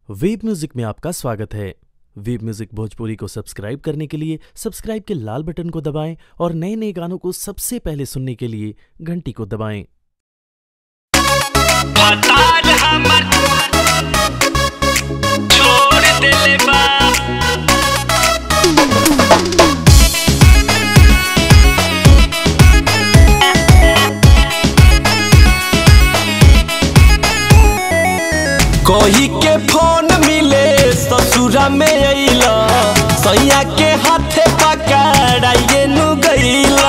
web music में आपका स्वागत है वेब म्यूजिक भोजपुरी को सब्सक्राइब करने के लिए सब्सक्राइब के लाल बटन को दबाएं और नए नए गानों को सबसे पहले सुनने के लिए घंटी को दबाएं भतार हमर छोड़ देले बा कोही के फोन मिले ससुरा में अइला सैया के हाथे पकड़ाइए नु गइला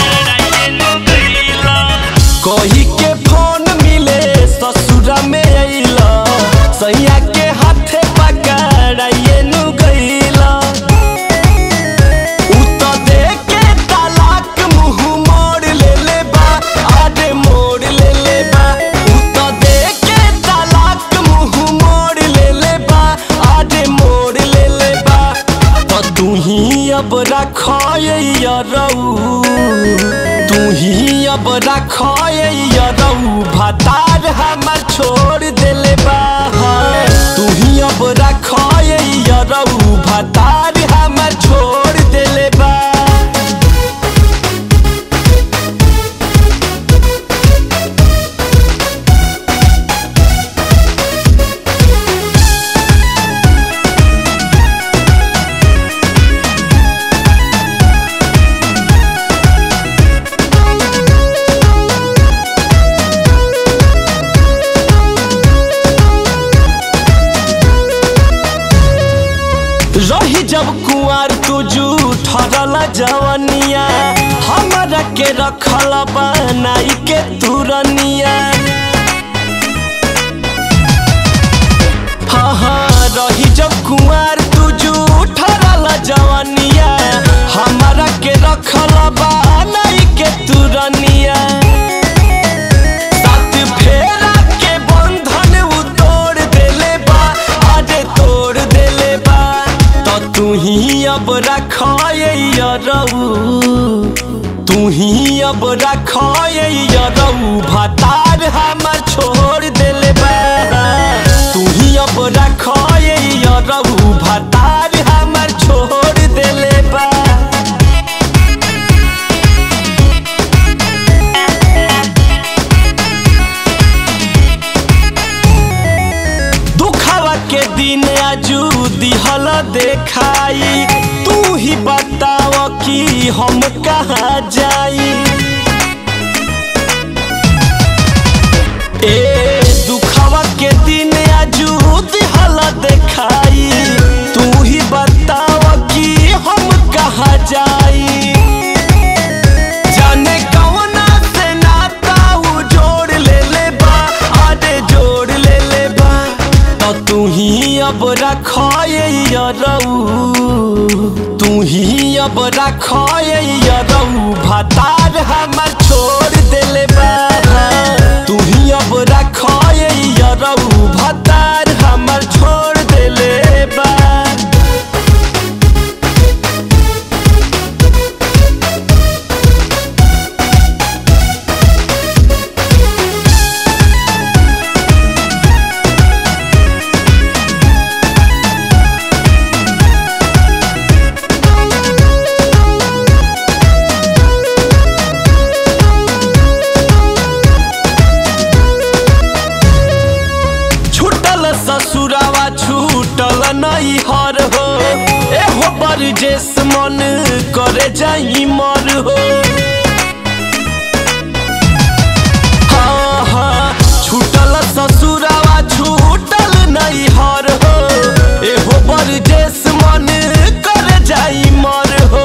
कोही के फोन मिले ससुरा में अइला सैया के हाथे पकड़ाइए नु गइला उ त देके तलाक मुंह मोड़ ले ले बा आडे मोड़ ले ले बा उ त देके तलाक मुंह मोड़ ले ले बा आडे मोड़ ले ले बा त तू ही अब रखाया रऊ तू ही अब रखाया रऊ भतार हमर छोड़ देले बा तू ही अब रखाया रऊ भतार हमर छोड़ देले बा रही जब कुआर तू ठरल जवनिया हमरा के रखल बनाई के तुरनिया हाँ हाँ रही जब कुआर तू ठरल जवनिया हमरा के रखल बनाई के तुरनिया सात फेरा के बंधन उ तोड़ देले बा आजे तोड़ देले बा तो तू ही अब रखाया रऊ तू ही अब रखाया रऊ भतार हमर छोड़ देले बा तू ही अब रखाया रऊ भतार हमर छोड़ देले बा दुखवा के दिन आजू दिहल देखाई तू ही बताव कि हम कहाँ जाई ए दुखवा के दिन आजू दिहल देखाई तू ही बताव कि हम कहाँ जाई जाने कौना से नाता उ जोड़ ले ले बा आडे जोड़ ले ले बा तो तू ही अब रखाया रऊ तू ही अब रखाया रऊ भतार हमर छोड़ देले बा तू ही अब रखाया रऊ भतार हमर छोड़ देले बा छूटल ससुरावा छूटल नहीं हर हो एहो बरजेस मन करे जाई मर हो हाँ हाँ छूटल ससुरावा छूटल नहीं हर हो एहो बरजेस मन करे जाई मर हो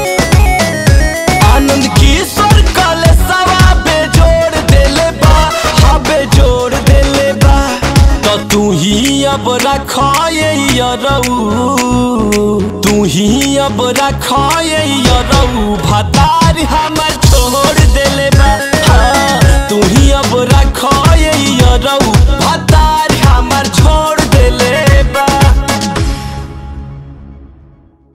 आनंद किशोर कले सवा बेजोड़ देले बा हाँ बेजोड़ देले बा तो तू ही अब रखाया रऊ तू ही अब रखाया रऊ